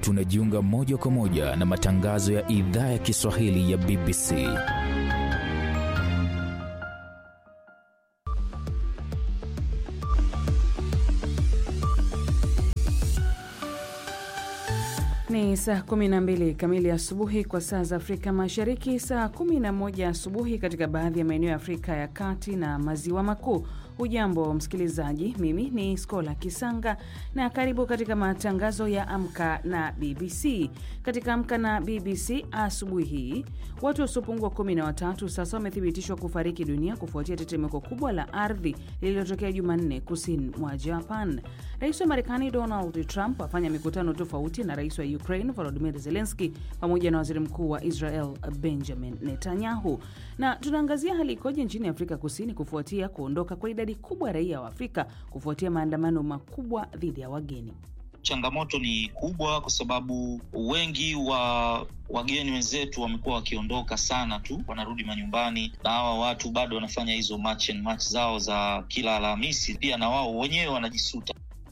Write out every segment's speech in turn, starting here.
tunajiunga moja kwa moja na matangazo ya idhaa ya Kiswahili ya BBC. Ni saa 12 kamili asubuhi kwa saa za Afrika Mashariki, saa 11 asubuhi katika baadhi ya maeneo ya Afrika ya Kati na Maziwa Makuu. Hujambo msikilizaji, mimi ni Skola Kisanga na karibu katika matangazo ya Amka na BBC. Katika Amka na BBC asubuhi hii, watu wasiopungua kumi na watatu sasa wamethibitishwa kufariki dunia kufuatia tetemeko kubwa la ardhi lililotokea Jumanne kusini mwa Japan. Rais wa Marekani Donald Trump afanya mikutano tofauti na rais wa Ukraine Volodymyr Zelensky pamoja na waziri mkuu wa Israel Benjamin Netanyahu. Na tunaangazia hali ikoje nchini Afrika Kusini kufuatia kuondoka kwa idadi kubwa ya raia wa Afrika kufuatia maandamano makubwa dhidi ya wageni. Changamoto ni kubwa kwa sababu wengi wa wageni wenzetu wamekuwa wakiondoka sana tu, wanarudi manyumbani, na hawa watu bado wanafanya hizo march and march zao za kila Alhamisi. Pia na wao wenyewe wanajisuta.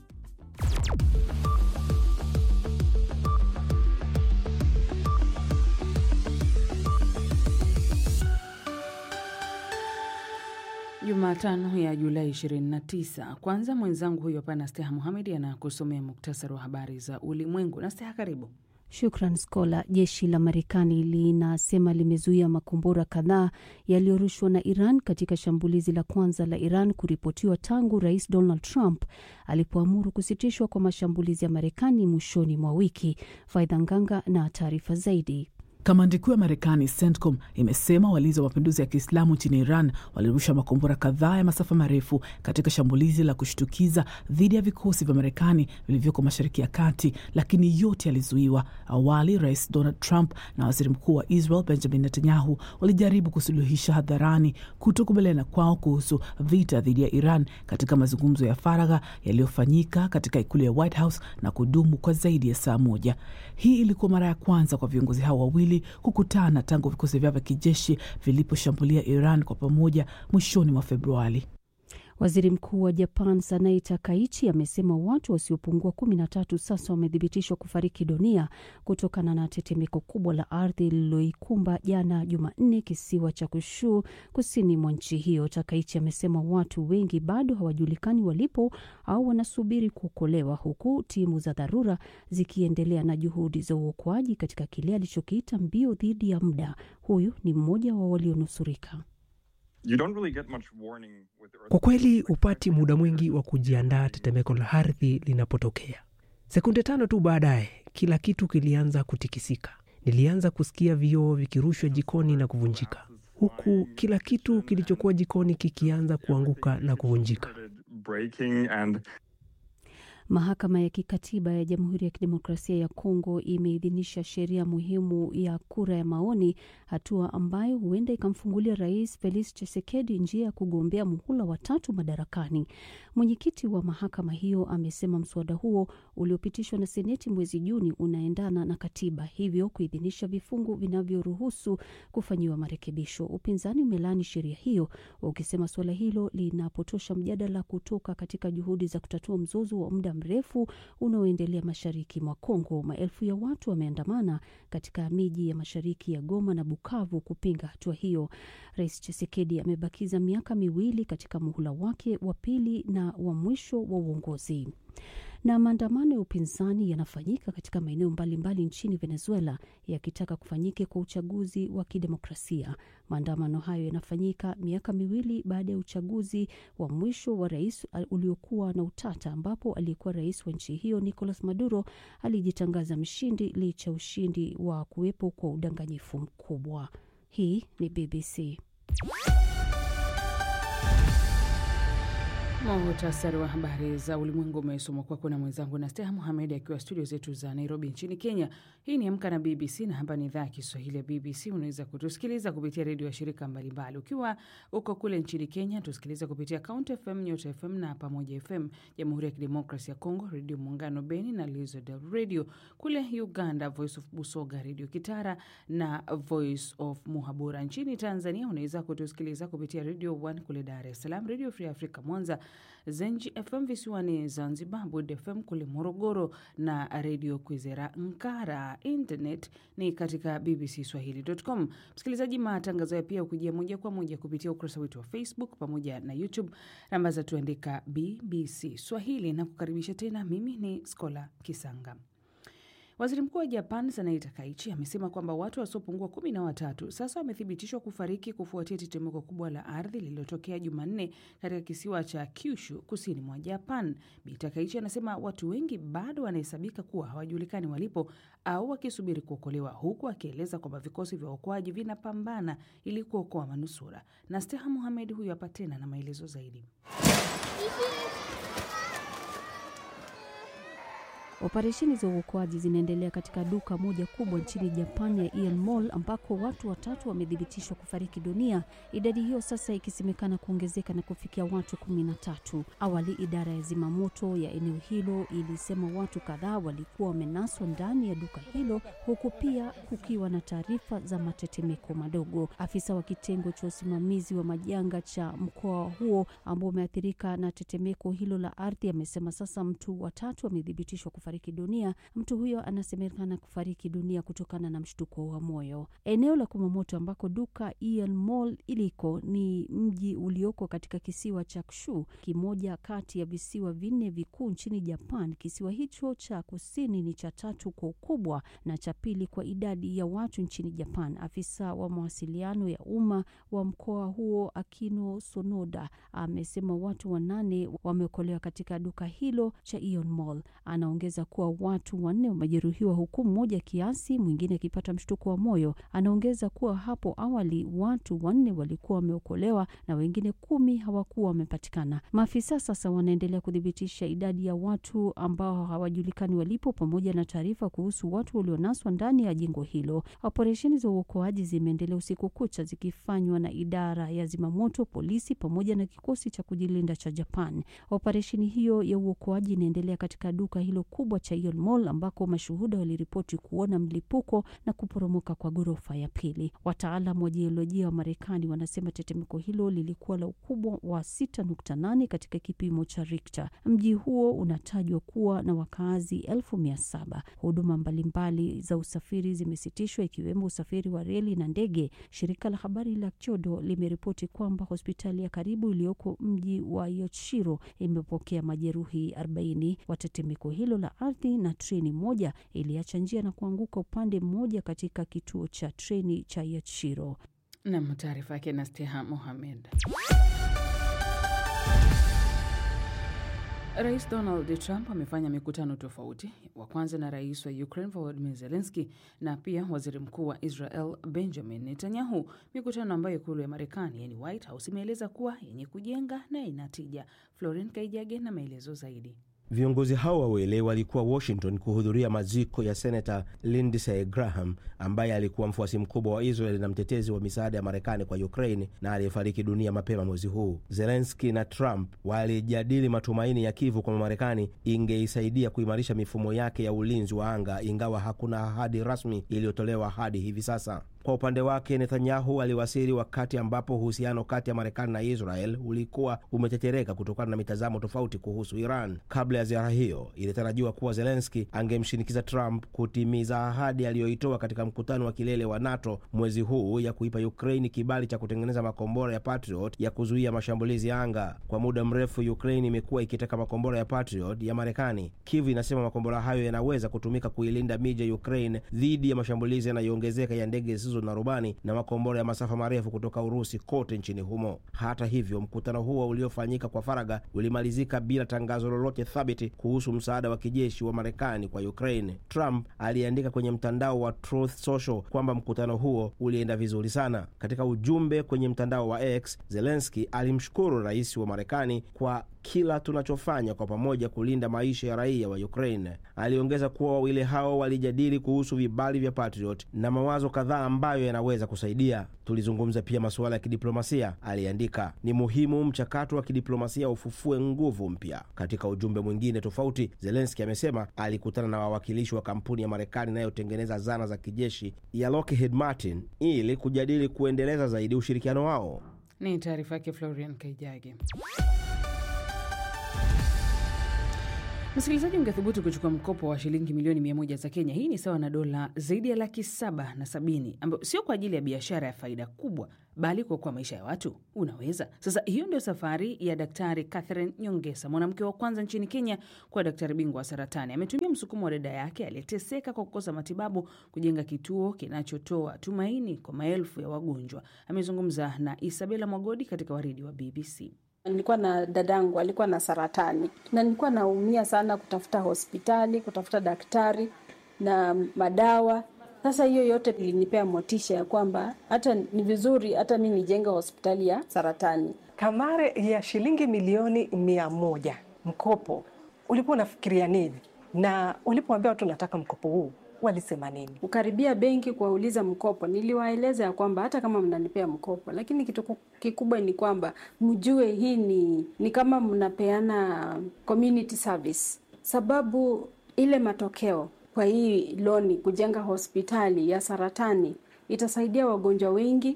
Jumatano ya Julai 29. Kwanza mwenzangu huyo hapa Nasteha Muhamedi anakusomea muktasari wa habari za ulimwengu. Nasteha, karibu. Shukran Skola. Jeshi la Marekani linasema limezuia makombora kadhaa yaliyorushwa na Iran katika shambulizi la kwanza la Iran kuripotiwa tangu Rais Donald Trump alipoamuru kusitishwa kwa mashambulizi ya Marekani mwishoni mwa wiki. Faidha Nganga na taarifa zaidi. Kamandi kuu ya Marekani CENTCOM imesema walinzi wa mapinduzi ya Kiislamu nchini Iran walirusha makombora kadhaa ya masafa marefu katika shambulizi la kushtukiza dhidi ya vikosi vya Marekani vilivyoko Mashariki ya Kati, lakini yote yalizuiwa. Awali Rais Donald Trump na waziri mkuu wa Israel Benjamin Netanyahu walijaribu kusuluhisha hadharani kutokubaliana kwao kuhusu vita dhidi ya Iran katika mazungumzo ya faragha yaliyofanyika katika ikulu ya White House na kudumu kwa zaidi ya saa moja. Hii ilikuwa mara ya kwanza kwa viongozi hao wawili kukutana tangu vikosi vyao vya kijeshi viliposhambulia Iran kwa pamoja mwishoni mwa Februari. Waziri Mkuu wa Japan Sanai Takaichi amesema watu wasiopungua kumi na tatu sasa wamethibitishwa kufariki dunia kutokana na tetemeko kubwa la ardhi lililoikumba jana Jumanne kisiwa cha Kushu kusini mwa nchi hiyo. Takaichi amesema watu wengi bado hawajulikani walipo au wanasubiri kuokolewa, huku timu za dharura zikiendelea na juhudi za uokoaji katika kile alichokiita mbio dhidi ya muda. Huyu ni mmoja wa walionusurika. Really kwa kweli hupati muda mwingi wa kujiandaa tetemeko la ardhi linapotokea. Sekunde tano tu baadaye, kila kitu kilianza kutikisika. Nilianza kusikia vioo vikirushwa jikoni na kuvunjika, huku kila kitu kilichokuwa jikoni kikianza kuanguka na kuvunjika. Mahakama ya Kikatiba ya Jamhuri ya Kidemokrasia ya Kongo imeidhinisha sheria muhimu ya kura ya maoni, hatua ambayo huenda ikamfungulia Rais Felix Tshisekedi njia ya kugombea muhula wa tatu madarakani. Mwenyekiti wa mahakama hiyo amesema mswada huo uliopitishwa na Seneti mwezi Juni unaendana na katiba, hivyo kuidhinisha vifungu vinavyoruhusu kufanyiwa marekebisho. Upinzani umelani sheria hiyo ukisema suala hilo linapotosha mjadala kutoka katika juhudi za kutatua mzozo wa muda mrefu unaoendelea mashariki mwa Kongo. Maelfu ya watu wameandamana katika miji ya mashariki ya Goma na Bukavu kupinga hatua hiyo. Rais Tshisekedi amebakiza miaka miwili katika muhula wake wa pili na wa mwisho wa uongozi. Na maandamano ya upinzani yanafanyika katika maeneo mbalimbali nchini Venezuela yakitaka kufanyike kwa uchaguzi wa kidemokrasia. Maandamano hayo yanafanyika miaka miwili baada ya uchaguzi wa mwisho wa rais uliokuwa na utata, ambapo aliyekuwa rais wa nchi hiyo Nicolas Maduro alijitangaza mshindi licha ya ushindi wa kuwepo kwa udanganyifu mkubwa. Hii ni BBC. Muhtasari wa habari za ulimwengu umesomwa kwako na mwenzangu Nasteha Muhamed akiwa studio zetu za Nairobi nchini Kenya. Hii ni Amka na BBC na hapa ni idhaa ya Kiswahili ya BBC. Unaweza kutusikiliza kupitia redio ya shirika mbalimbali. Ukiwa uko kule nchini Kenya, tusikiliza kupitia Count FM, Nyota FM na Pamoja FM. Jamhuri ya Kidemokrasi ya Kongo, Redio Muungano Beni na Lizard Radio. Kule Uganda, Voice of Busoga, Redio Kitara na Voice of Muhabura. Nchini Tanzania unaweza kutusikiliza kupitia Radio 1 kule Dar es Salaam, Radio Free Africa Mwanza Zenji FM visiwani Zanzibar, Bud FM kule Morogoro na Redio Kwizera Nkara. Internet ni katika bbcswahili.com. Msikilizaji, matangazo ya pia ukujia moja kwa moja kupitia ukurasa wetu wa Facebook pamoja na YouTube, namba za tuandika BBC Swahili na kukaribisha tena. Mimi ni Skola Kisanga. Waziri Mkuu wa Japan Sanayi Takaichi amesema kwamba watu wasiopungua kumi na watatu sasa wamethibitishwa kufariki kufuatia tetemeko kubwa la ardhi lililotokea Jumanne katika kisiwa cha Kyushu kusini mwa Japan. Bi Takaichi anasema watu wengi bado wanahesabika kuwa hawajulikani walipo au wakisubiri kuokolewa, huku akieleza kwamba vikosi vya uokoaji vinapambana ili kuokoa manusura. Na Steha Muhamed huyu hapa tena na maelezo zaidi. Operesheni za uokoaji zinaendelea katika duka moja kubwa nchini Japan ya Aeon Mall ambako watu watatu wamethibitishwa kufariki dunia, idadi hiyo sasa ikisemekana kuongezeka na kufikia watu kumi na tatu. Awali idara ya zimamoto ya eneo hilo ilisema watu kadhaa walikuwa wamenaswa ndani ya duka hilo, huku pia kukiwa na taarifa za matetemeko madogo. Afisa wa kitengo cha usimamizi wa majanga cha mkoa huo ambao umeathirika na tetemeko hilo la ardhi amesema sasa mtu watatu amethibitishwa kufariki dunia. Mtu huyo anasemekana kufariki dunia kutokana na mshtuko wa moyo. Eneo la kumamoto ambako duka Aeon Mall iliko ni mji ulioko katika kisiwa cha Kushu, kimoja kati ya visiwa vinne vikuu nchini Japan. Kisiwa hicho cha kusini ni cha tatu kwa ukubwa na cha pili kwa idadi ya watu nchini Japan. Afisa wa mawasiliano ya umma wa mkoa huo Akino Sonoda amesema watu wanane wameokolewa katika duka hilo cha Aeon Mall. Anaongeza kuwa watu wanne wamejeruhiwa huku mmoja kiasi, mwingine akipata mshtuko wa moyo. Anaongeza kuwa hapo awali watu wanne walikuwa wameokolewa na wengine kumi hawakuwa wamepatikana. Maafisa sasa wanaendelea kuthibitisha idadi ya watu ambao hawajulikani walipo, pamoja na taarifa kuhusu watu walionaswa ndani ya jengo hilo. Operesheni za uokoaji zimeendelea usiku kucha zikifanywa na idara ya zimamoto, polisi pamoja na kikosi cha kujilinda cha Japan. Operesheni hiyo ya uokoaji inaendelea katika duka hilo kubwa cha Aeon Mall ambako mashuhuda waliripoti kuona mlipuko na kuporomoka kwa ghorofa ya pili. Wataalam wa jiolojia wa Marekani wanasema tetemeko hilo lilikuwa la ukubwa wa 6.8 katika kipimo cha Richter. Mji huo unatajwa kuwa na wakaazi elfu mia saba. Huduma mbalimbali za usafiri zimesitishwa ikiwemo usafiri wa reli na ndege. Shirika la habari la Kyodo limeripoti kwamba hospitali ya karibu iliyoko mji wa Yoshiro imepokea majeruhi 40 wa tetemeko hilo la ardhi na treni moja iliacha njia na kuanguka upande mmoja katika kituo cha treni cha Yachiro. Nam, taarifa yake na Steha Mohamed. Rais Donald Trump amefanya mikutano tofauti, wa kwanza na rais wa Ukraine Volodymyr Zelensky na pia waziri mkuu wa Israel Benjamin Netanyahu, mikutano ambayo ikulu ya Marekani yani White House imeeleza kuwa yenye kujenga na inatija. Florin Kaijage na maelezo zaidi. Viongozi hao wawili walikuwa Washington kuhudhuria maziko ya senata Lindsey Graham ambaye alikuwa mfuasi mkubwa wa Israel na mtetezi wa misaada ya Marekani kwa Ukraine na aliyefariki dunia mapema mwezi huu. Zelenski na Trump walijadili matumaini ya Kivu kwamba Marekani ingeisaidia kuimarisha mifumo yake ya ulinzi wa anga, ingawa hakuna ahadi rasmi iliyotolewa hadi hivi sasa. Kwa upande wake Netanyahu aliwasili wakati ambapo uhusiano kati ya Marekani na Israel ulikuwa umetetereka kutokana na mitazamo tofauti kuhusu Iran. Kabla ya ziara hiyo, ilitarajiwa kuwa Zelenski angemshinikiza Trump kutimiza ahadi aliyoitoa katika mkutano wa kilele wa NATO mwezi huu ya kuipa Ukraini kibali cha kutengeneza makombora ya Patriot ya kuzuia mashambulizi ya anga. Kwa muda mrefu, Ukraini imekuwa ikitaka makombora ya Patriot ya Marekani. Kiev inasema makombora hayo yanaweza kutumika kuilinda miji ya Ukraine dhidi ya mashambulizi yanayoongezeka ya ndege na rubani na makombora ya masafa marefu kutoka Urusi kote nchini humo. Hata hivyo, mkutano huo uliofanyika kwa faragha ulimalizika bila tangazo lolote thabiti kuhusu msaada wa kijeshi wa Marekani kwa Ukraine. Trump aliandika kwenye mtandao wa Truth Social kwamba mkutano huo ulienda vizuri sana. Katika ujumbe kwenye mtandao wa X, Zelensky alimshukuru rais wa Marekani kwa kila tunachofanya kwa pamoja kulinda maisha ya raia wa Ukraine. Aliongeza kuwa wawili hao walijadili kuhusu vibali vya Patriot na mawazo kadhaa ambayo yanaweza kusaidia. Tulizungumza pia masuala ya kidiplomasia, aliandika. Ni muhimu mchakato wa kidiplomasia ufufue nguvu mpya. Katika ujumbe mwingine tofauti, Zelenski amesema alikutana na wawakilishi wa kampuni ya Marekani inayotengeneza zana za kijeshi ya Lockheed Martin ili kujadili kuendeleza zaidi ushirikiano wao. Ni taarifa yake Florian Kaijage. Msikilizaji, ungethubutu kuchukua mkopo wa shilingi milioni mia moja za Kenya. Hii ni sawa na dola zaidi ya laki saba na sabini ambayo sio kwa ajili ya biashara ya faida kubwa, bali kuokoa maisha ya watu. Unaweza sasa. Hiyo ndio safari ya Daktari Catherine Nyongesa, mwanamke wa kwanza nchini Kenya kuwa daktari bingwa wa saratani. Ametumia msukumo wa dada yake aliyeteseka kwa kukosa matibabu kujenga kituo kinachotoa tumaini kwa maelfu ya wagonjwa. Amezungumza na Isabela Mwagodi katika waridi wa BBC. Nilikuwa na dadangu alikuwa na saratani na nilikuwa naumia sana kutafuta hospitali, kutafuta daktari na madawa. Sasa hiyo yote ilinipea motisha ya kwamba hata ni vizuri hata mi nijenge hospitali ya saratani. Kamare ya shilingi milioni mia moja mkopo, ulikuwa unafikiria nini? Na ulipoambia watu nataka mkopo huu walisema nini? Kukaribia benki kuwauliza mkopo, niliwaeleza ya kwamba hata kama mnanipea mkopo, lakini kitu kikubwa ni kwamba mjue hii ni, ni kama mnapeana community service, sababu ile matokeo kwa hii loni kujenga hospitali ya saratani itasaidia wagonjwa wengi,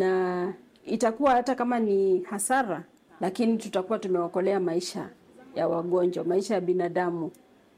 na itakuwa hata kama ni hasara, lakini tutakuwa tumeokolea maisha ya wagonjwa, maisha ya binadamu,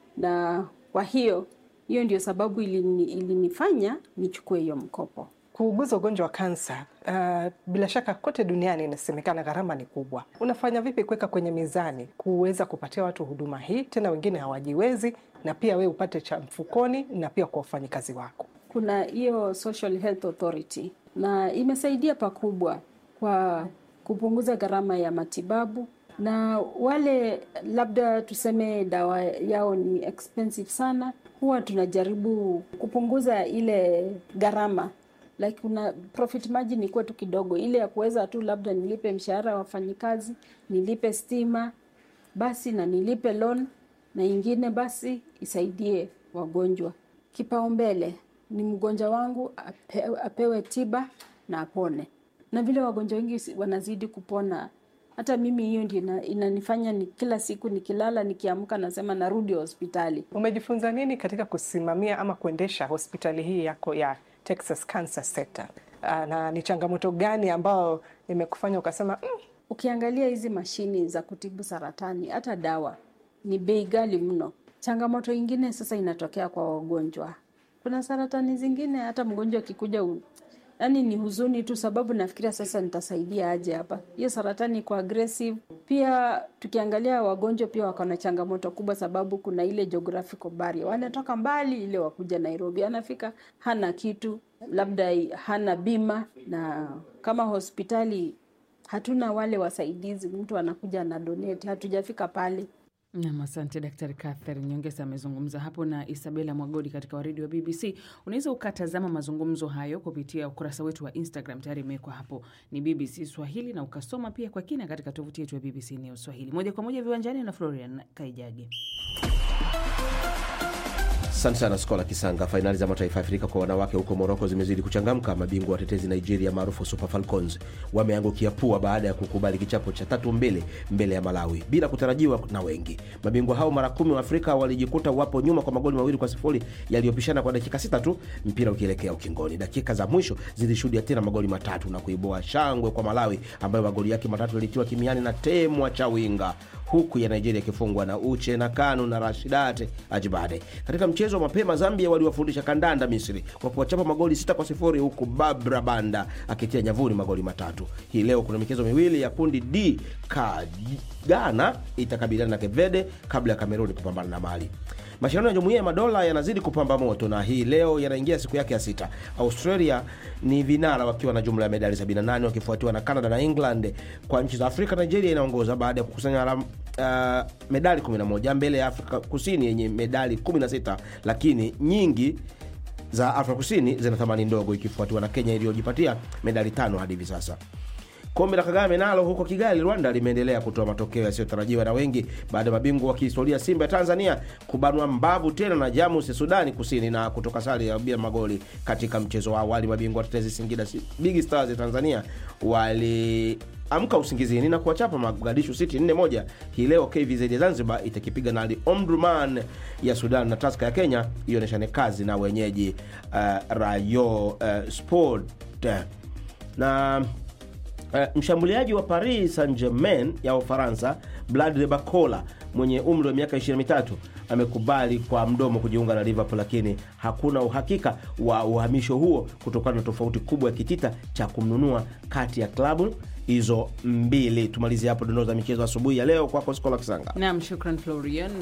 na kwa hiyo hiyo ndio sababu ilini, ilinifanya nichukue hiyo mkopo. Kuuguza ugonjwa wa kansa, uh, bila shaka kote duniani inasemekana gharama ni kubwa. Unafanya vipi kuweka kwenye mizani kuweza kupatia watu huduma hii, tena wengine hawajiwezi, na pia we upate cha mfukoni na pia kwa wafanyikazi wako? Kuna hiyo Social Health Authority na imesaidia pakubwa kwa kupunguza gharama ya matibabu na wale labda tuseme dawa yao ni expensive sana, huwa tunajaribu kupunguza ile gharama like kuna profit margin ikuwe tu kidogo, ile ya kuweza tu labda nilipe mshahara wa wafanyikazi, nilipe stima basi na nilipe loan na ingine basi isaidie wagonjwa. Kipaumbele ni mgonjwa wangu ape, apewe tiba na apone, na vile wagonjwa wengi wanazidi kupona hata mimi hiyo ndio inanifanya ni kila siku nikilala nikiamka nasema narudi hospitali. Umejifunza nini katika kusimamia ama kuendesha hospitali hii yako ya Texas Cancer Center? Na ni changamoto gani ambayo imekufanya ukasema mm? Ukiangalia hizi mashini za kutibu saratani, hata dawa ni bei ghali mno. Changamoto ingine sasa inatokea kwa wagonjwa. Kuna saratani zingine hata mgonjwa akikuja yaani ni huzuni tu, sababu nafikiria sasa nitasaidia aje hapa. Hiyo saratani iko aggressive. Pia tukiangalia wagonjwa pia wako na changamoto kubwa, sababu kuna ile geographical barrier, wanatoka mbali ile wakuja Nairobi, anafika hana kitu, labda hana bima, na kama hospitali hatuna wale wasaidizi, mtu anakuja na donate, hatujafika pale. Nam, asante Daktari Catherine Nyongesa amezungumza hapo na Isabela Mwagodi katika waridi wa BBC. Unaweza ukatazama mazungumzo hayo kupitia ukurasa wetu wa Instagram, tayari imewekwa hapo ni BBC Swahili, na ukasoma pia kwa kina katika tovuti yetu ya BBC News Swahili. Moja kwa moja viwanjani na Florian Kaijage. Asante sana Skola Kisanga. Fainali za mataifa ya Afrika kwa wanawake huko Moroko zimezidi kuchangamka. Mabingwa watetezi Nigeria maarufu Super Falcons wameangukia pua baada ya kukubali kichapo cha tatu mbili mbele ya Malawi bila kutarajiwa na wengi. Mabingwa hao mara kumi wa Afrika walijikuta wapo nyuma kwa magoli mawili kwa sifuri yaliyopishana kwa dakika sita tu, mpira ukielekea ukingoni. Dakika za mwisho zilishuhudia tena magoli matatu na kuibua shangwe kwa Malawi ambayo magoli yake matatu yalitiwa kimiani na Temwa Chawinga huku ya Nigeria ikifungwa na Uche na Kanu na Rashidate Ajibade. Katika mchezo wa mapema, Zambia waliwafundisha kandanda Misri kwa kuwachapa magoli sita kwa sifuri huku Babra Banda akitia nyavuni magoli matatu. Hii leo kuna michezo miwili ya kundi D. Ghana itakabiliana na Kevede kabla ya Kameruni kupambana na Mali. Mashindano ya Jumuiya ya Madola yanazidi kupamba moto na hii leo yanaingia siku yake ya sita. Australia ni vinara wakiwa na jumla ya medali 78 wakifuatiwa na Canada na England. Kwa nchi za Afrika, Nigeria inaongoza baada ya kukusanya alama uh, medali 11 mbele ya Afrika Kusini yenye medali 16, lakini nyingi za Afrika Kusini zina thamani ndogo ikifuatiwa na Kenya iliyojipatia medali tano hadi hivi sasa. Kombe la Kagame nalo huko Kigali, Rwanda limeendelea kutoa matokeo yasiyotarajiwa na wengi baada ya mabingwa wa kihistoria Simba ya Tanzania kubanwa mbavu tena na Jamus ya Sudani Kusini na kutoka sare ya bila magoli katika mchezo wa awali. Mabingwa watetezi Singida Big Stars ya Tanzania waliamka usingizini na kuwachapa Mogadishu City 4-1. Hii leo KVZ ya Zanzibar itakipiga na Al Omdurman ya Sudan na Taska ya Kenya ionyeshane kazi na wenyeji uh, Rayo uh, Sport na Uh, mshambuliaji wa Paris Saint-Germain ya Ufaransa Blad de Bacola mwenye umri wa miaka 23 amekubali kwa mdomo kujiunga na Liverpool, lakini hakuna uhakika wa uhamisho huo kutokana na tofauti kubwa ya kitita cha kumnunua kati ya klabu hizo mbili. Tumalizie hapo dondoo za michezo asubuhi ya leo. Kwako Skola Kisanga. Naam, shukran Florian.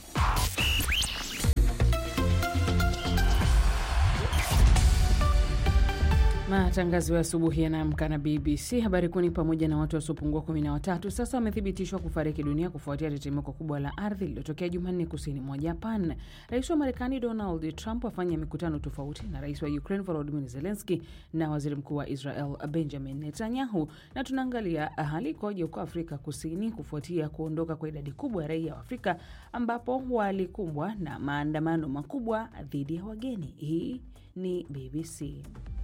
Matangazo ya asubuhi yanaamka na BBC. Habari kuu ni pamoja na watu wasiopungua kumi na watatu sasa wamethibitishwa kufariki dunia kufuatia tetemeko kubwa la ardhi lililotokea Jumanne kusini mwa Japan. Rais wa Marekani Donald Trump afanya mikutano tofauti na rais wa Ukraine Volodymyr Zelensky na waziri mkuu wa Israel Benjamin Netanyahu, na tunaangalia hali ikoje huko Afrika Kusini kufuatia kuondoka kwa idadi kubwa ya raia wa Afrika ambapo walikumbwa na maandamano makubwa dhidi ya wageni. Hii ni BBC.